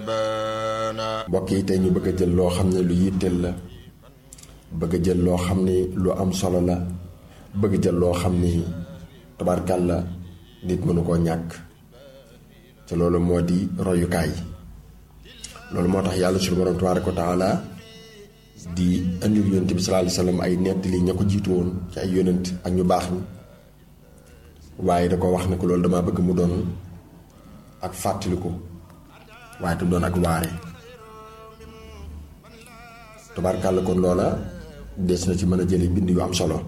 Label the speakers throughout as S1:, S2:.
S1: بان
S2: mbokk yi tey ñu bëgg a jël loo xam ne lu yitteel la bëgg a jël loo xam ni lu am solo la bëgg jël loo xam ni tabarkal la nit mënu koo ñàkk te loolu moo di royukaay loolu moo tax yàlla suñu borom tabaaraka wa taala di andil yonent bi sallallahu alayhi wasallam ay nettali ña ko jiitu woon ci ay yonent ak ñu baax ñi waaye da ko wax ne ko loolu dama bëgg mu doon ak fàttaliku waaye te doon ak waare tabarkàlla kon loola des na ci mën a jële bind yu am solo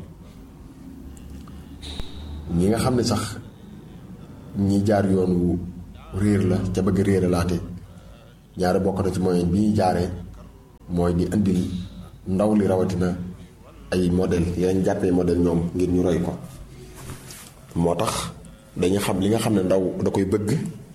S2: ñi nga xam ne sax ñi jaar yoon wu réer la ca bëgg réer laate ñaare bokk na ci moyen bi ñu jaaree mooy di indil ndaw li rawatina ay modèle yeneen jàppee modèle ñoom ngir ñu roy ko moo tax dañu xam li nga xam ne ndaw da koy bëgg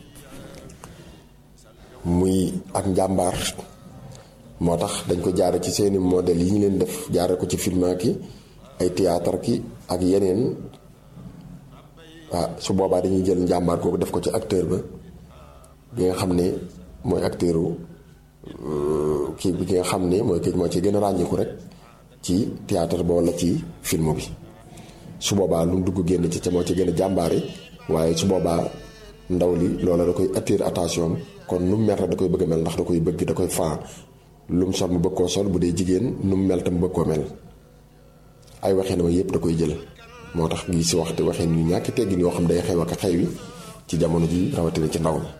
S2: muy ak njàmbaar moo tax dañ ko jaare ci seeni modèle yi ñu leen def jaare ko ci film ki ay théâtre ki ak yeneen waaw su boobaa dañuy jël njàmbaar kooku def ko ci acteur ba bi nga xam ne mooy acteuru kii bi ki nga xam ne mooy kii moo ci gën a ràññiku rek ci théâtre ba walla ci film bi su boobaa lu mu dugg génn ci ca moo ci gën a jàmbaare waaye su boobaa ndaw li loola da koy attirer attention kon nu mu mel rek da koy bëgg a mel ndax da koy bëgg da koy faa lu mu sol mu bëgg koo sol bu dee jigéen nu mu mel tam bëgg koo mel ay waxin ma yépp da koy jël moo tax ngi si waxte waxin yu ñàkki teggin yoo xam day xew ak xew yi ci jamono ji rawatina ci ndaw mi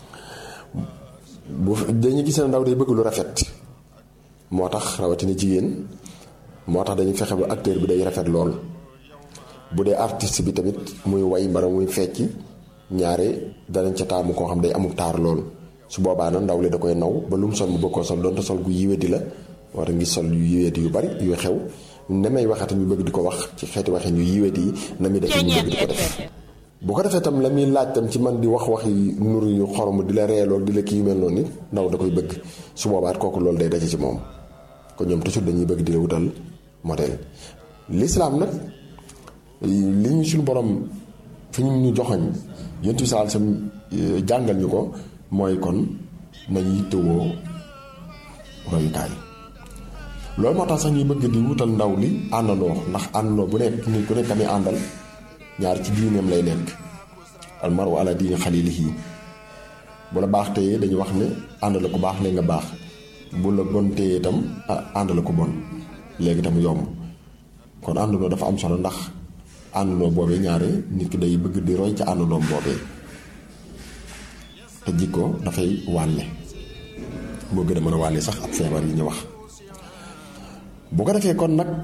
S2: bu dañuy gis ne ndaw day bëgg lu rafet moo tax rawatina jigéen moo tax dañuy fexe ba acteur bi day rafet lool bu dee artiste bi tamit muy way mbara muy fecc ñaare danañ ca taamu koo xam day amul taar lool su boobaa nag ndaw li da koy naw ba lu mu sol mu bëgg koo sol doonte sol gu yiwédi la war a ngi sol yu yiwédi yu bari yu xew ne may waxati ñu bëgg di ko wax ci xeeti waxin yu yiwédi yi na muy defee ñu bëgg di ko def bu ko defee tam la muy laaj tam ci man di wax wax yi nuru yu xorom di la reelool di la kii yu mel noonu nit ndaw da koy bëgg su boobaat kooku loolu day daje ci moom kon ñoom toujours dañuy bëgg di la wutal modèle l'islam nag li ñu suñu borom fi ñu ñu joxoñ yonent bi sallallahu alayhi wasallam jàngal ñu ko mooy kon nañu yittewoo royukaay loolu moo tax sax ñuy bëgg di wutal ndaw li àndandoo ndax àndandoo bu nekk nit ku nekk amee àndal ñaar ci diineem lay nekk almaru ala diini xalilihi bu la baax téye dañu wax ne ànd la ko baax léegi nga baax bu la bon téye itam ànd la ko bon léegi itam yomb kon àndandoo dafa am solo ndax àndandoo boobee ñaare nit ki day bëgg di roy ca àndandoom boobee te jikko dafay wàlle moo gën a mën a wàlle sax ab feebar yi ñu wax bu ko defee kon nag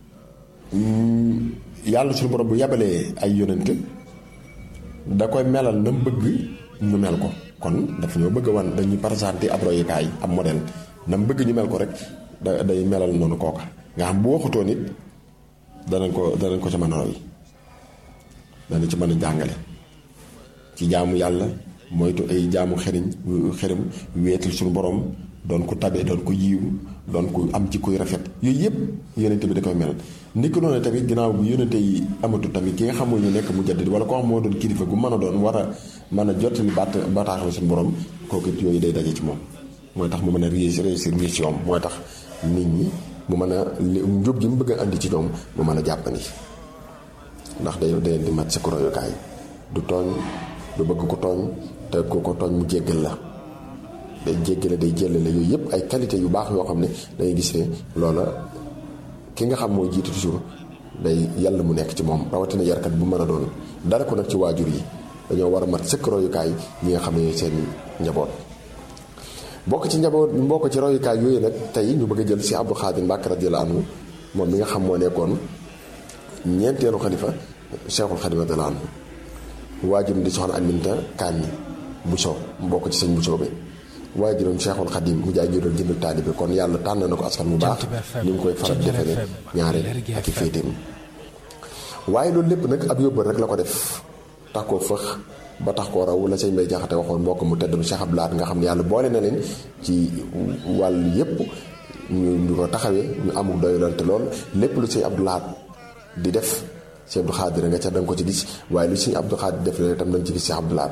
S2: yàlla suñu borom bu yabalee ay yonent da koy melal na mu bëgg ñu mel ko kon dafa ñoo bëgg wan dañuy présenté ab royukaay ab modèle na mu bëgg ñu mel ko rek da day melal noonu kooka nga xam bu waxutoo nit danañ ko danañ ko ca mën a roy danañ ci mën a jàngale ci jaamu yàlla moytu ay jaamu xeriñ xerim weetal suñu borom doon ko tabe doon ko yiiw doon ko am ci koy rafet yooyu yëpp yonente bi da koy mel ni ko noonu tamit ginnaaw bu yonente yi amatu tamit ki nga xam mooy ñu nekk mu jaddid wala koo xam moo doon kilifa gu mën a doon war a mën a jottali baat bataaxal suñu borom kooku it yooyu day daje ci moom mooy tax mu mën a réussir mission mooy tax nit ñi mu mën a njub gi mu bëgg a andi ci ñoom mu mën a jàppandi ndax day day di mat sa ko royukaay du tooñ du bëgg ko tooñ te ku ko tooñ mu jéggal la day jéggale day jëllale yooyu yëpp ay qualité yu baax yoo xam ne dangay gis ne loola ki nga xam mooy jiitu toujours day yàlla mu nekk ci moom rawatina yarkat bu mën a doon dara ko nag ci waajur yi dañoo war a mat sëkk royukaay ñi nga xam ne seen njaboot bokk ci njaboot mbokk ci royukaay yooyu nag tey ñu bëgg a jël si Abdou Khadir Mbacke radiyallahu anhu moom mi nga xam moo nekkoon ñeenteelu xalifa Cheikhul Khadim radiyallahu anhu waajuram di soxna Aminta Kanni Bousso mbokk ci sëñ Bousso bi waajuram Cheikhul Khadim mu jaay juróom jëndal taalibe kon yàlla tànn na ko askan bu baax ni mu koy faral di defee ñaare ak i féeteem waaye loolu lépp nag ab yóbbal rek la ko def tax koo fëx ba tax koo raw la sëñ Bay Jaxate waxoon mbokk mu tedd Cheikh Abdou Lahad nga xam ne yàlla boole na leen ci wàll yépp ñu ñu ko taxawee ñu amul doyalante lool lépp lu sëñ Abdou Lahad di def sëñ Abdou Khadir nga ca da nga ko ci gis waaye lu sëñ Abdou Khadir def la itam da nga ci gis Cheikh Abdou Lahad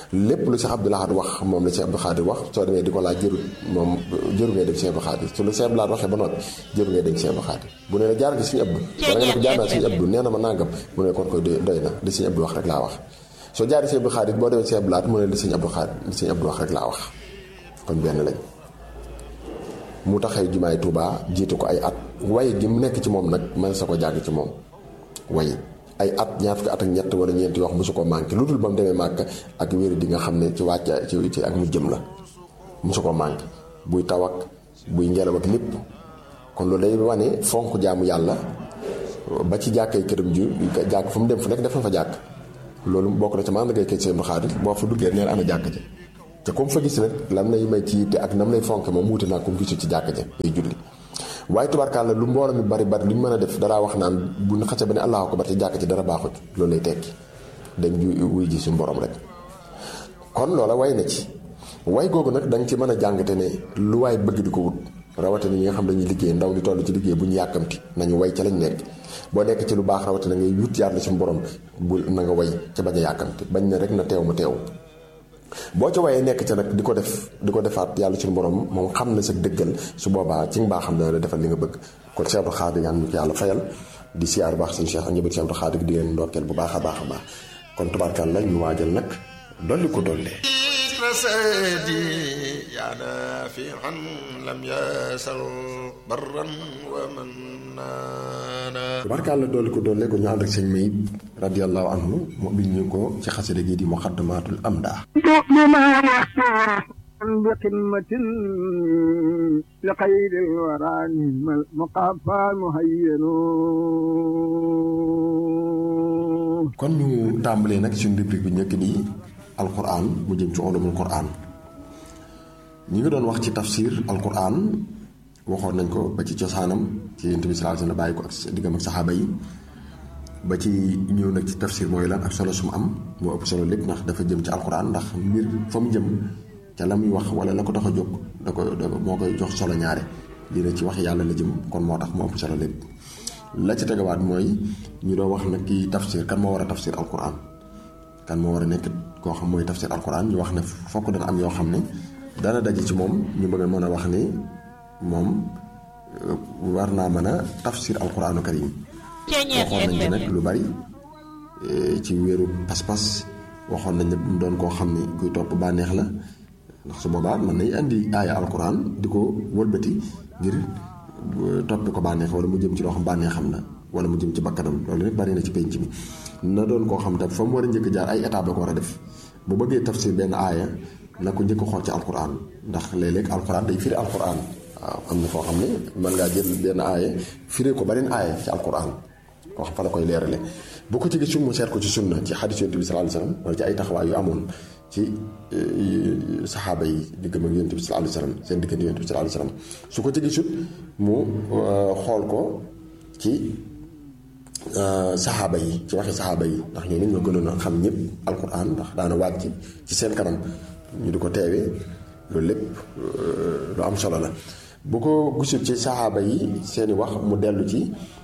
S2: lépp lu Cheikh Abdou Lahad wax moom la Cheikh Abdou Khadir wax soo demee di ko laaj jërul moom jëru ngay dem Cheikh Abdou Khadir su la Cheikh Abdou Lahad waxee ba noppi jëru ngay dem Cheikh Abdou Khadir bu nee la jaar nga suñu Abdou wala nga ne ko jaar naa suñu Abdou nee na ma nangam mu ne kon koy doy na li suñu Abdou wax rek laa wax soo jaaree Cheikh Abdou Khadir boo demee Cheikh Abdou Lahad mu ne li suñu Abdou Khadir li suñu Abdou wax rek laa wax kon benn lañ mu taxay jumaay Touba jiitu ko ay at way gi mu nekk ci moom nag man sa ko jàng ci moom way ay at ñaar fukki at ak ñett wala ñeenti wax mosu ko manqué lu dul ba mu demee màkk ak wéru di nga xam ne ci wàcca ci ci ak mu jëm la mosu ko manqué buy taw ak buy ngelaw ak lépp kon loolu day wane fonk jaamu yàlla ba ci jàkkay këram ju jàkk fu mu dem fu nekk def na fa jàkk loolu bokk na ci maanaam ngay kay seen xaadir boo fa duggee neel ana jàkk ja te comme fa gis nag lam lay may ci te ak nam lay fonke moom wuute naa comme gisul ci jàkk ja day julli waaye tubaarkàlla lu mbooloo mi bari bari lu ñu mën a def daraa wax naan bu ñu xasee ba ne allahu akbar ci jàkk ci dara baaxut loolu lay tekki dem ju wuy ji suñu borom rek kon loola way na ci way googu nag da nga ci mën a jàngate ne lu waay bëgg di ko wut rawatina ñi nga xam dañuy liggéey ndaw di toll ci liggéey bu ñu yàkkamti nañu way ca lañ nekk boo nekk ci lu baax rawatina ngay wut yàlla suñu borom bu na nga way ca bañ a yàkkamti bañ ne rek na teew ma teew boo ca wayee nekk ca nag di ko def di ko defaat yàlla suñu borom moom xam na sa dëggal su boobaa ci mbaa xam na la defal li nga bëgg kon Cheikh Abdou Khadir ñaan ñu ko yàlla fayal di siyaar baax suñu Cheikh ak njëbal Cheikh Abdou Khadir di leen ndokkeel bu baax a baax a baax kon tubaarkal la ñu waajal nag dolli ko dollee
S1: رسادي يا نافعا لم يسل برا ومنانا
S2: tubaarkal la dolli ko dollee ko ñu ànd ak sëñ Mayib radiyallahu anhu mu bind ñu ko ci xasida gi di muqaddamatul amda
S3: بما يحصر بقمة لخير الورى نعم المقافى مهين
S2: kon ñu tàmbalee nag suñu rubrique bi njëkk di alquran mu jëm ci ulumul quran ñi ngi doon wax ci tafsir alquran waxoon nañ ko ba ci cosaanam ci yonent bi sallallahu alayhi wasallam bàyyi ko ak diggam ak saxaaba yi ba ci ñëw nag ci tafsir mooy lan ak solo su mu am moo ëpp solo lépp ndax dafa jëm ci alquran ndax mbir fa mu jëm ca la muy wax wala la ko tax a jóg da ko da moo koy jox solo ñaare lii na ci wax yàlla la jëm kon moo tax moo ëpp solo lépp la ci tegawaat mooy ñu doon wax nag kii tafsir kan moo war a tafsir alquran kan moo war a nekk koo xam mooy tafsir alquran ñu wax ne fokk dana am yoo xam ne dana daje ci moom ñu bëgg a mën a wax ni moom war naa mën a tafsir alquranu karim waxoon nañ ci nag lu bari ci wéeru pas-pas waxoon nañ ne mu doon koo xam ni kuy topp bànneex la ndax su boobaa mën nañ indi aaya alquran di ko wëlbati ngir toppe ko bànneex wala mu jëm ci loo xam bànneex xam na wala mu jëm ci bakkanam loolu nag bari na ci penc mi na doon koo xam tam fa mu war a njëkk jaar ay étape la ko war a def bu bëggee tafsir benn aaya na ko njëkk xool ci alquran ndax léeg-léeg alquran day firi alquran waaw am na foo xam ne mën ngaa jël benn aaya firi ko beneen aaya ci alquran koo xam fa la koy leerale bu ko ci gisul mu seet ko ci sunna ci xadis yonent bi sallallahu alayhi wasallam wala ci ay taxawaay yu amoon ci saxaaba yi diggam ak yonent bi sallallahu alayhi wasallam seen diggante yonent bi sallallahu alayhi wasallam su ko ci gisul mu xool ko ci saxaaba yi ci waxi saxaaba yi ndax ñoo ñoo gënoon a xam ñëpp alquran ndax daana wàcc ci seen kanam ñu di ko teewee loolu lépp lu am solo la bu ko gisul ci saxaaba yi seeni wax mu dellu ci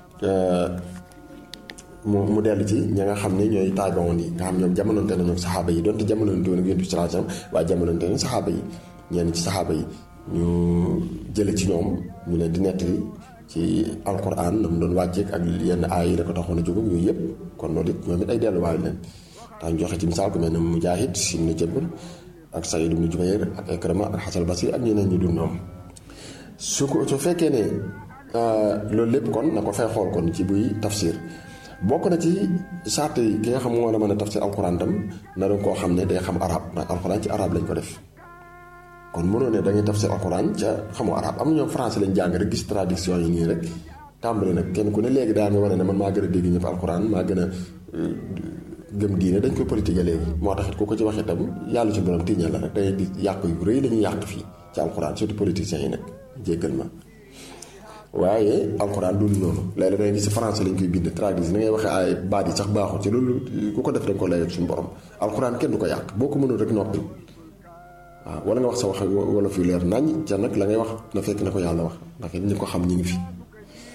S2: mu mu dellu ci ña nga xam ne ñooy taabiwoon yi nga xam ñoom jamononte nañu saxaaba yi donte jamononte woon ak yonent bi sallallahu alayhi wasallam waaye jamononte nañu saxaaba yi ñenn ci saxaaba yi ñu jële ci ñoom ñu leen di nettali ci alquran na mu doon wàcceek ak yenn aay yi da ko taxoon a jóg ak yooyu yëpp kon loolu it ñoom it ay delluwaay leen tax ñu joxe ci misaal ku mel ne Mujaahid ibn Jabr ak Saïd ibn Jubayr ak Ikrama ak Hasan Basri ak ñeneen ñu dul ñoom su ko su fekkee ne loolu lépp kon na ko fay xool kon ci buy tafsir bokk na ci sart yi ki nga xam moo la mën a tafsir alquran tam na doon koo xam ne day xam arab ndax alquran ci arab lañ ko def kon mënoo ne da ngay tafsir alquran ca xamoo arab am na ñoom français lañ jàng rek gis traduction yi nii rek tàmbali nag kenn ku ne léegi daa nga wane ne man maa gën a dégg ñëpp alquran maa gën a gëm diine dañ koy politique léegi moo tax it ku ko ci wax itam yàlla ci borom tiiñal la rek dangay gis yàq yu rëy lañuy yàq fii ci alquran surtout politiciens yi nag jéggal ma waaye alxuraan loolu noonu léeg-léeg da ngay gis si français lañ koy bind traduit ni ngay waxee ay baat yi sax baaxul ci loolu ku ko def da nga ko layal suñu borom alxuraan kenn du ko yàq boo ko mënul rek noppi waaw wala nga wax sa wax wala fi leer nañ ca nag la ngay wax na fekk na ko yàlla wax ndax it ñi ko xam ñi ngi fi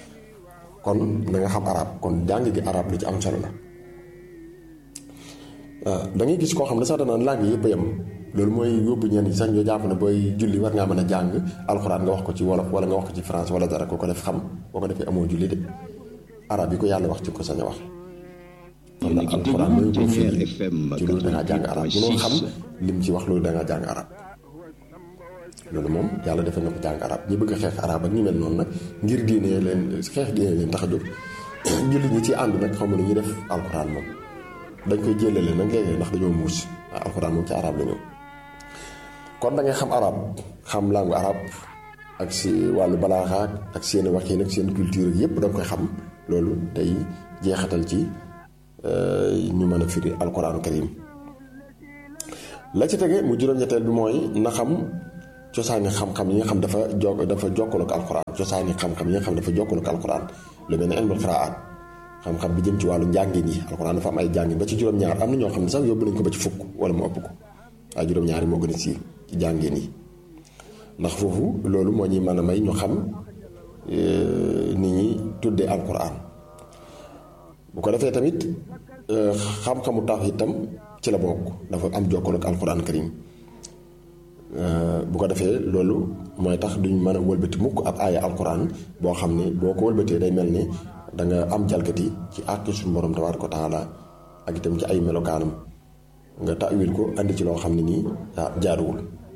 S2: kon na nga xam arab kon jàng gi arab lu ci am solo la waaw da ngay gis koo xam ne sax danaan langue yëpp a yem loolu mooy yóbbu ñenn ñi sax ñoo jàpp ne booy julli war ngaa mën a jàng alxuraan nga wax ko ci wolof wala nga wax ko ci France wala dara ko ko def xam boo ko defee amoo julli de arab yi ko yàlla wax ci ko sañ a wax kon nag alxuraan mooy ko firi ci loolu da ngaa jàng arab bu noo xam lim ci wax loolu da ngaa jàng arab loolu moom yàlla defal na ko jàng arab ñi bëgg a xeex arab ak ñu mel noonu nag ngir diine leen xeex diine leen tax a jóg jullit ñi ci ànd nag xam lu ñuy def alxuraan moom dañ koy jëlale nag léeg-léeg ndax dañoo muus waaw alxuraan moom ci arab la ñëw kon da ngay xam arab xam langue arab ak si wàllu balaaxaak ak seen waxin ak seen culture yépp da nga koy xam loolu day jeexatal ci ñu mën a firi alxuraan karim la ci tege mu juróom-ñetteel bi mooy na xam cosaani xam-xam yi nga xam dafa jo dafa jokkaloo ak alxuraan cosaani xam-xam yi nga xam dafa jokkaloo ak alxuraan lu mel ne ilmul qiraat xam-xam bi jëm ci wàllu njàngin yi alxuraan dafa am ay jàngin ba ci juróom-ñaar am na ñoo xam ne sax yóbbu nañ ko ba ci fukk wala mu ëpp ko ay juróom-ñaar yi moo gën a siiw ci jàngin yi ndax foofu loolu moo ñuy mën a may ñu xam ni ñuy tuddee alxuraan bu ko defee tamit xam-xamu tawhiid itam ci la bokk dafa am jokkaloo ak alxuraan karim bu ko defee loolu mooy tax duñ mën a wëlbati mukk ab aaya alxuraan boo xam ne boo ko wëlbatee day mel ni da nga am jalgati ci àqi suñu borom tabaaraka wa taala ak itam ci ay melokaanam nga tawil ko andi ci loo xam ne nii jaaruwul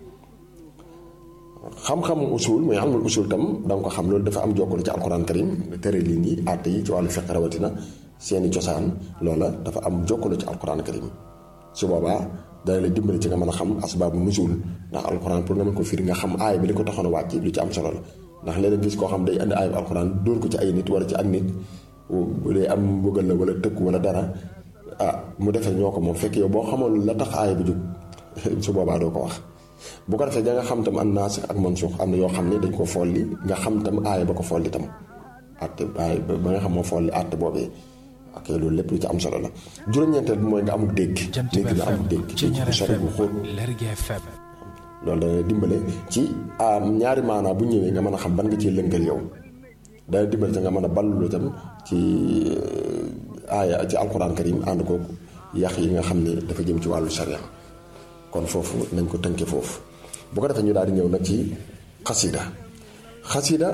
S2: xam-xamu usul mooy almul usul tam da nga ko xam loolu dafa am jokkalo ci alxuraan karim tere lii nii àtte yi ci wàllu fiqh rawatina seeni cosaan loola dafa am jokkalo ci alxuraan karim su boobaa dana la dimbali ci nga mën a xam asbaabu nusul ndax alxuraan pour nga mën ko firi nga xam aay bi li ko taxoon a wàcc lu ci am solo la ndax léeg-léeg gis koo xam day indi aay alxuraan dóor ko ci ay nit wala ci ak nit bu dee am bëggal la wala tëkk wala dara ah mu defee ñoo ko moom fekk yow boo xamoon la tax aay bi jóg su boobaa doo ko wax bu ko defee da nga xam tam an naasix ak mansuux am na yoo xam ne dañ ko folli nga xam tam aaya ba ko folli tam àtte aay ba nga xam moo folli àtte boobee ok loolu lépp lu ci am solo la juróom-ñeenteel bi mooy nga amul dégg nit nga amul dégg dégg bu sori bu xóot loolu dana dimbale ci ñaari maanaa bu ñëwee nga mën a xam ban nga ciy lënkal yow dana dimbale ci nga mën a ballu tam ci aaya ci alquran karim ànd ko yax yi nga xam ne dafa jëm ci wàllu sharia kon foofu nañ ko tënke foofu bu ko defee ñu daal di ñëw nag ci xasida xasida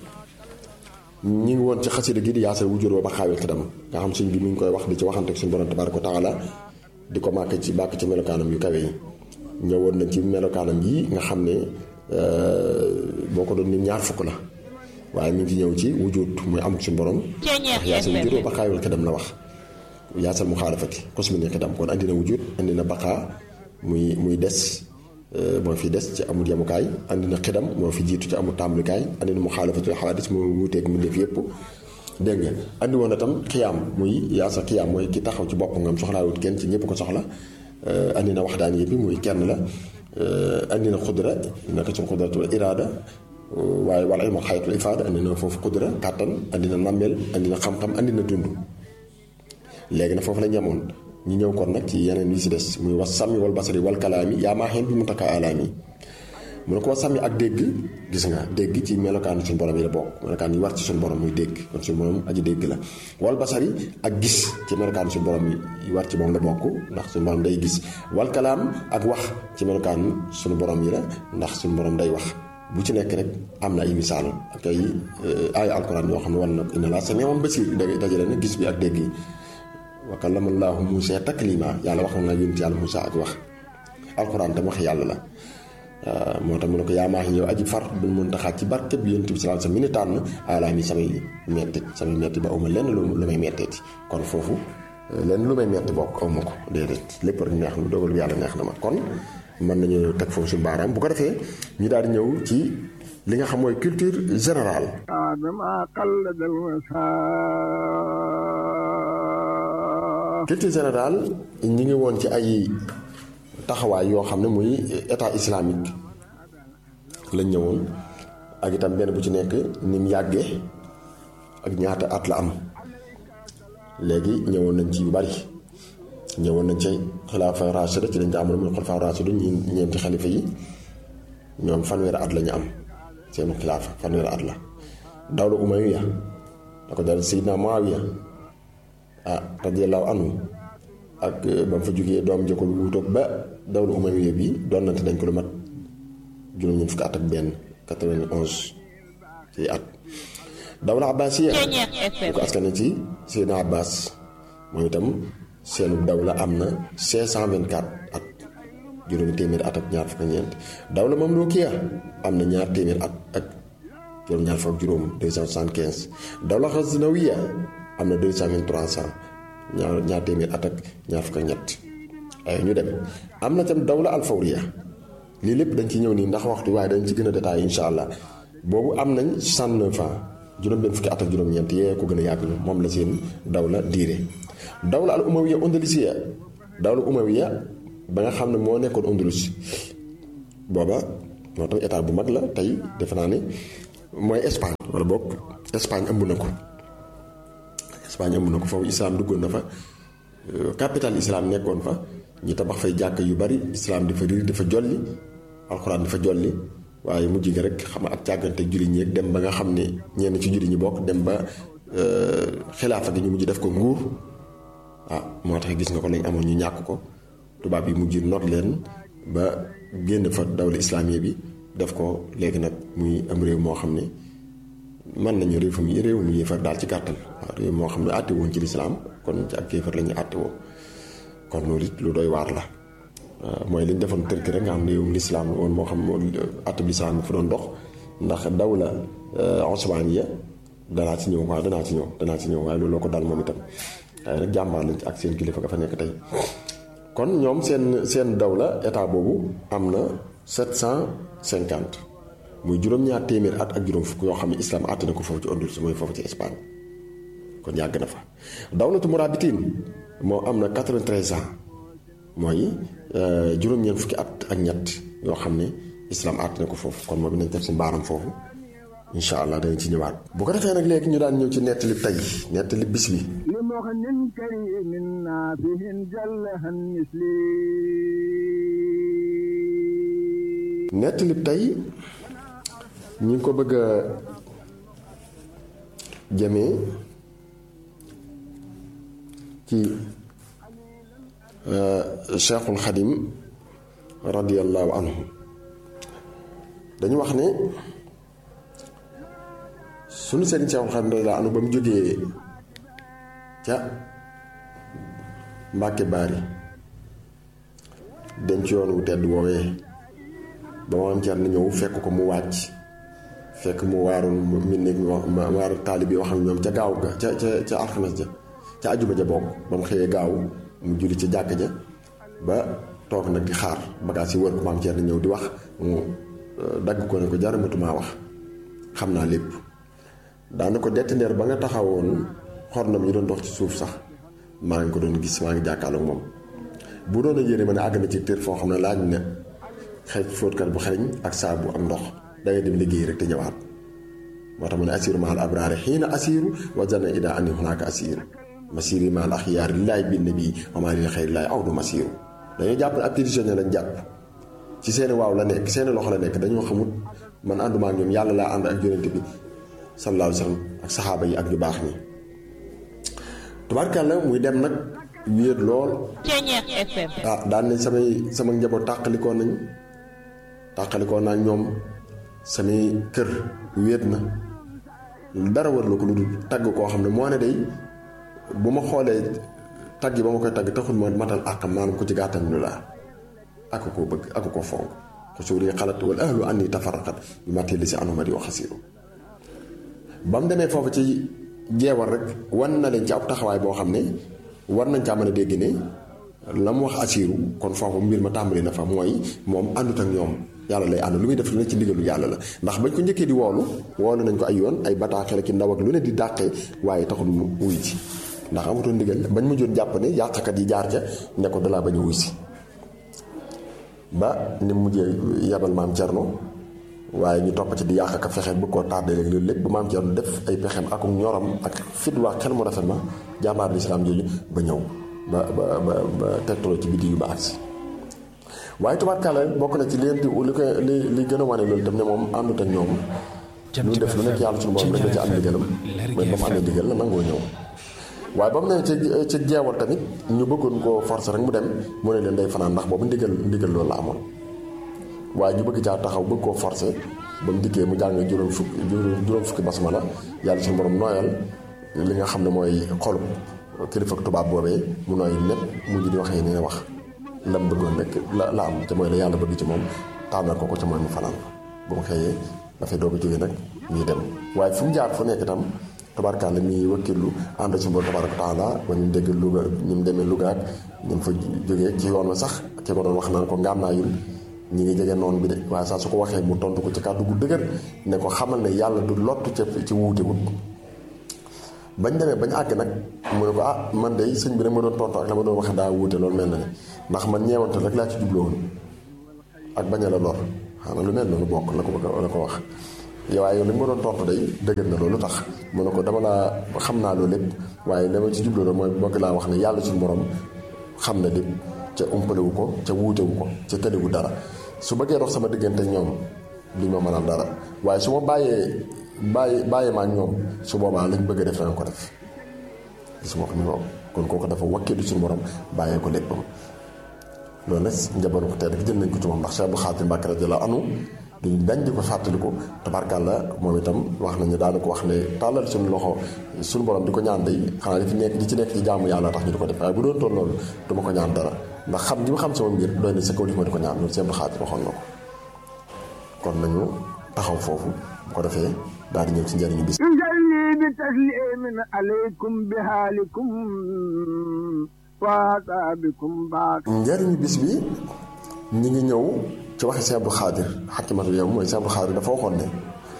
S2: ñi ngi woon ci xasida gi di yaasal wujur wa ba xaawil xidam nga xam suñ bi mu ngi koy wax di ci waxante ak suñu borom tabaaraka wa taala di ko màkk ci bàkk ci melokaanam yu kawe yi ñëwoon nañ ci melokaanam yi nga xam ne boo ko doon ni ñaar fukk la waaye mi ngi ñëw ci wujud muy amuk suñu borom ndax yaasal wujur wa ba xaawil xidam la wax yaasal mu xaalafati kosmi ni xidam kon andi na wujud andi na baqaa muy muy des moo fi des ci amul yemukaay andi na xidam moo fi jiitu ci amul tàmbalikaay andi na mu xaalafatul xawaadis moo wuuteeg mu def yëpp dégg nga andi woon na tam xiyaam muy yaasa xiyaam mooy ki taxaw ci bopp ngam soxlaawut kenn ci ñëpp ko soxla andi na waxdaan yëpp muy kenn la andi na xudra naka suñ xudratul iraada waaye wala ilma xayatul ifaada andi na foofu xudra kàttan andi na nammeel andi na xam-xam andi na dund léegi na foofu la ñamoon ñu ñëw kon nag ci yeneen yi si des muy was sàmmi wal basari wal kalaami yaa maa xeen bi mu takka alaami mu ne ko was sàmmi ak dégg gis nga dégg ci melokaan suñu borom yi la bokk melokaan yi war ci suñu borom muy dégg kon suñu borom aji dégg la wal basari ak gis ci melokaan suñu borom yi war ci moom la bokk ndax suñu borom day gis wal kalaam ak wax ci melokaan suñu borom yi la ndax suñu borom day wax bu ci nekk rek am na ay misaal ak ay ay alquran yoo xam ne war na inna laa samiun basiir dajale na gis bi ak dégg yi wa kallama llaahu Muusaa taklima yàlla wax na yonent yàlla Muusaa ak wax alxuraan tam wax yàlla la moo tax mu ne ko yaa maax yow aji far bu mën taxaat ci barke bi yonent bi sallallahu alayhi wasallam mi ni tànn alaa mi samay mettit samay metti ba awma lenn lu lu may metteeti kon foofu lenn lu may metti bokk awma ko déedéet lépp rek neex na dogal bi yàlla neex na ma kon mën nañu teg foofu suñu baaraam bu ko defee ñu daal di ñëw ci li nga xam mooy culture générale culture générale ñi ngi woon ci ay taxawaay yoo xam ne muy état islamique lañ ñëwoon ak itam benn bu ci nekk ni mu yàggee ak ñaata at la am léegi ñëwoon nañ ci yu bari ñëwoon nañ ci xilaafa rachida ci lañ jaamono muy xilaafa rachida ñi ñeenti xalifa yi ñoom fanweeri at la ñu am seenu xilaafa fanweeri at la dawla umayya da ko dal Seydina Muawiya ah radiyallahu anhu ak ba mu fa jógee doom jëkkul wuutoog ba dawla umawiya bi doonante nañ ko lu mat juróom-ñeent fukki at ak benn 91 ci at dawla abbasiya ñu ko askan ci Seydina Abbas moom itam seenu dawla am na 524 at juróomi téeméer at ak ñaar fukk ak ñeent dawla mamlukiya am na ñaar téeméer at ak juróom ñaar fukk ak juróom 275 dawla xasnawiya am na 223 ñaar ñaar téeméer at ak ñaar fukk ak ñett ay ñu dem am na tam dawla alfawriya lii lépp dañ ci ñëw nii ndax waxtu waaye dañ ci gën a détaillé insha allah boobu am nañ 69 ans juróom-benn fukki at ak juróom-ñeent yee ko gën a yàgg moom la seen dawla diire dawla al umawiya andalusiya dawla umawiya ba nga xam ne moo nekkoon andalus booba moo tax état bu mag la tey defe naa ne mooy Espagne wala boog Espagne ëmb na ko Espagne ëmb na ko foofu islam duggoon na fa capital islam nekkoon fa ñi tabax fay jàkk yu bari islam di fa riir di fa jolli alxuraan di fa jolli waaye mujj gi rek xam ak càggante julli ñi dem ba nga xam ne ñenn ci julli ñi bokk dem ba xilaafa gi ñu mujj def ko nguur ah moo tax gis nga ko lañ amoon ñu ñàkk ko tubaab yi mujj not leen ba génn fa dawla islaamiya bi def ko léegi nag muy am réew moo xam ne mën nañu réew fu mu réew mu yéefar daal ci gàttal waaw réew moo xam ne àtte woon ci lislaam kon ci ak yéefar la ñuy àtte woo kon loolu it lu doy waar la mooy li ñu defoon tërki rek nga xam ne réewum lislaam woon moo xam àtte bi lislaam fa doon dox ndax dawla osmaniya danaa ci ñëw waaw danaa ci ñëw danaa ci ñëw waaye loolu ko dal moom itam waaye nag jàmbaar lañ ci ak seen kilifa ga fa nekk tey kon ñoom seen seen dawla état boobu am na 750 muy juróom-ñaar téeméer at ak juróom fukk yoo xam ne islam àtte na ko foofu ci Andalus mooy foofu ci Espagne kon yàgg na fa dawlatu murabitin moo am na 93 ans mooy juróom-ñeent fukki at ak ñett yoo xam ne islam àtte na ko foofu kon moom nañ def si mbaaram foofu incha allah dañ ci ñëwaat bu ko defee nag léegi ñu daan ñëw ci nettali tey nettali bis bi
S3: لمغن كريم نافه جلها مثلي
S2: nettali tey ñu ngi ko bëgg a jëmee ci cheikhul xadim radiallahu anhu dañu wax ne sunu seen cheikhul xadim radiallahu anhu ba mu jógee ca mbàkke baari dem ci yoon wu tedd woowee ba ma am cer na ñëw fekk ko mu wàcc fekk mu waarul mi nekk ma waar taalib yi wax ak ñoom ca gaaw ga ca ca ca alxames ja ca ajuma ja bokk ba mu xëyee gaaw mu julli ca jàkk ja ba toog nag di xaar bagaas yi wër ko maam cer na ñëw di wax mu dagg ko ne ko jaramatumaa wax xam naa lépp daana ko detti ndeer ba nga taxawoon xornam yi doon dox ci suuf sax maa ngi ko doon gis maa ngi jàkkaarloog moom bu doon a yére ma ne àgg na ci tër foo xam ne laaj na xëy fóotkat bu xereñ ak saabu ak ndox dangay dem liggéey rek te ñëwaat moo tax mu ne asiru maal abraari xiina asiru wa zanna ida ani hunaaka asiru masiri maal axiyaari lillaay bi nabi wa maa lil xayri laay aw du masiru dañoo jàpp ne ab prisonnier lañ jàpp ci seeni waaw la nekk seeni loxo la nekk dañoo xamut man ànduma ak ñoom yàlla laa ànd ak yonent bi sallallahu alayhi wa sallam ak saxaaba yi ak ñu baax ñi tubaarkàlla muy dem nag wéet lool ah daan ne samay sama njaboot tàqalikoo nañ tàqalikoo naa ñoom samay kër wéet na dara war la ko lu dul tagg koo xam ne moo ne day bu ma xoolee tagg yi ba ma koy tagg taxul ma matal àqam maanaam ko ci gàttal ñu laa ak koo bëgg ak koo fonk xusuur yi xalat wala ahlu anni tafaraqat bi ma telli si anuma di wax xasiiru ba mu demee foofu ci jeewal rek wan na leen ci ab taxawaay boo xam ne war nañ caa mën a dégg ne la mu wax asiiru kon foofu mbir ma tàmbali na fa mooy moom àndut ak ñoom yàlla lay ànd lu muy def lu ne ci ndigalu yàlla la ndax bañ ko njëkkee di woolu woolu nañ ko ay yoon ay bataaxel ki ndaw ak lu ne di dàqee waaye taxul mu wuy ci ndax amutoon ndigal bañ ma joon jàpp ne yàqkat yi jaar ca ne ko dalaa bañ a wuy si ba ni mujjee yabal maam Cerno waaye ñu topp ci di yàq ak fexe bu ko tardé léegi loolu lépp ba maam Cerno def ay pexem ak ñoram ak fit waa xel mu rafet ma jàmbaar lislaam jooju ba ñëw ba ba ba ba tegtaloo ci biddi yu ba agsi waaye tubaarkàlla bokk na ci leen di li koy li li gën a wane loolu tam ne moom àndut ak ñoom lu def lu nekk yàlla suñu borom rek da ci am ndigalam mooy ba mu amee ndigal la nangoo ñëw waaye ba mu ne ci ci jeewal tamit ñu bëggoon koo forcer rek mu dem mu ne leen day fanaan ndax boobu ndigal ndigal loolu la amoon waaye ñu bëgg caa taxaw bëgg koo forcer ba mu dikkee mu jàng juróom fukki juróom fukki basmala yàlla suñu borom nooyal li nga xam ne mooy xolub kilifa tubaab boobee mu nooy népp mujj di waxee ni ne wax lam bëggoon rek la la am te mooy la yàlla bëgg ci moom tànnal ko ko ca mooy mu fanaan bu mu xëyee dafay doog a jógee nag ñuy dem waaye fu mu jaar fu nekk itam tabarkaale mi wëkkirlu ànd ci borom tabaraka taala ba ñu dégg Louga ñu mu demee Louga ak ñu fa jógee ci yoon wa sax ki ko doon wax naan ko ngànnaayul ñi ngi jege noonu bi de waaye saa su ko waxee mu tontu ko ci kàddu gu dëgër ne ko xamal ne yàlla du lottu ca ci wuute wut bañ demee bañ àgg nag mu ne ko ah man de sëñ bi rek ma doon tontu ak la ma doon waxee daa wuute loolu mel na ne ndax man ñeewante rek laa ci jubloon ak bañ a la lor xanaa lu mel noonu bokk la ko bëgg la ko wax waaye yow li ma doon tontu day dëgër na loolu tax mu ne ko dama laa xam naa loolu lépp waaye li ma ci jubloo mooy bokk laa wax ne yàlla suñu borom xam na lépp ca umpalewu ko ca wuutewu ko ca tëlewu dara su bëggee dox sama diggante ñoom duñ ma mënal dara waaye su ma bàyyee bàyyi bàyyi ma ak ñoom su boobaa lañ bëgg a def dana ko def gis nga ko ni moom kon kooku dafa wakkilu suñu borom bàyyee ko léppam loolu nag njaboot ko tey jël nañ ko ci moom ndax Cheikh Abdou Khadir Mbacké radiyallahu anhu duñ dañ di ko fàttaliku tabarkàlla moom itam wax nañu daana ko wax ne tàllal suñu loxo suñu borom di ko ñaan day xanaa li fi nekk li ci nekk ci jaamu yàlla tax ñu di ko def waaye bu doon toll loolu du ma ko ñaan dara ndax xam gi ma xam sama mbir doy na sa kaw li ma di ko ñaan loolu Cheikh Abdou Khadir waxoon na ko kon nañu taxaw foofu bu ko defee daal di ñëw ci njëriñu bis
S3: يجلي بتسليم عليكم بحالكم وعذابكم بعد
S2: njëriñu bis bi ñi ngi ñëw ci waxi Sëñ Abdou Khadir xakimatu yow mooy Sëñ Abdou Khadir dafa waxoon ne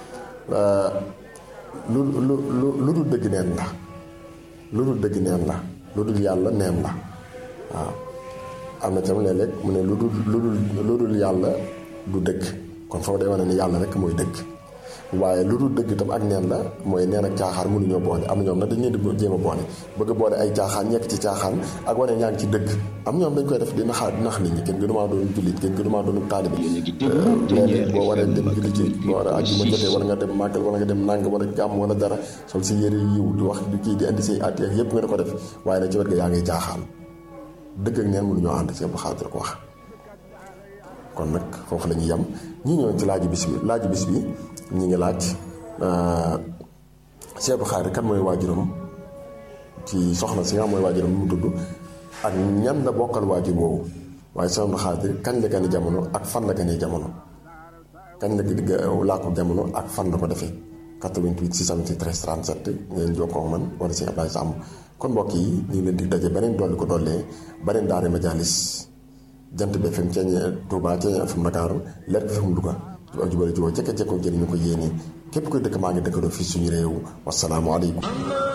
S2: lu lu lu lu dul dëgg neen la lu dul dëgg neen la lu dul yàlla neen la waaw am na tam léeg-léeg mu ne lu dul lu dul lu dul yàlla du dëgg kon foofu day wane ne yàlla rek mooy dëgg waaye lu dul dëgg itam ak neen la mooy neen ak caaxaan mënuñoo boole am na ñoom nag dañ leen di jéem a boole bëgg a boole ay caaxaan ñekk ci caaxaan ak wane ñaa ngi ci dëgg am ñoom dañ koy def di naxaa di nax nit ñi kenn gënu maa doon jullit kenn gënu maa doon taalibe léegi boo waree dem julli ci boo war a àjjuma jotee wala nga dem màggal wala nga dem nàng wala gàmm wala dara sol si yére yiw di wax di kii di indi say at yeeg yëpp nga di ko def waaye nag ci wet ga yaa ngay caaxaan dëgg ak neen mënuñoo ànd ci Abdou Khadir ko wax kon nag foofu la ñuy yem ñi ñëwoon ci laaju bis bi laaju bis bi ñi ngi laaj Sëñ Abdou Khadir kan mooy waajuram ci soxna si nga xam mooy waajuram mu tudd ak ñan la bokkal waajur boobu waaye Sëñ Abdou Khadir kañ la gane jamono ak fan la gane jamono kañ la digg làkku jamono ak fan la ko defee 88 673 37 ngeen jokkoo man wala Sëñ Abdoulaye Samb kon mbokk yi ñu ngi leen di daje beneen dolli ko dollee beneen daare majalis jant bi FM ceeñe Touba ceeñe FM Dakar leer bi FM Louga ak jubale juboo jekka jekkoo jëriñu ko yéene képp koy dëkk maa ngi dëkkandoo fii suñu réew wasalaamu aleykum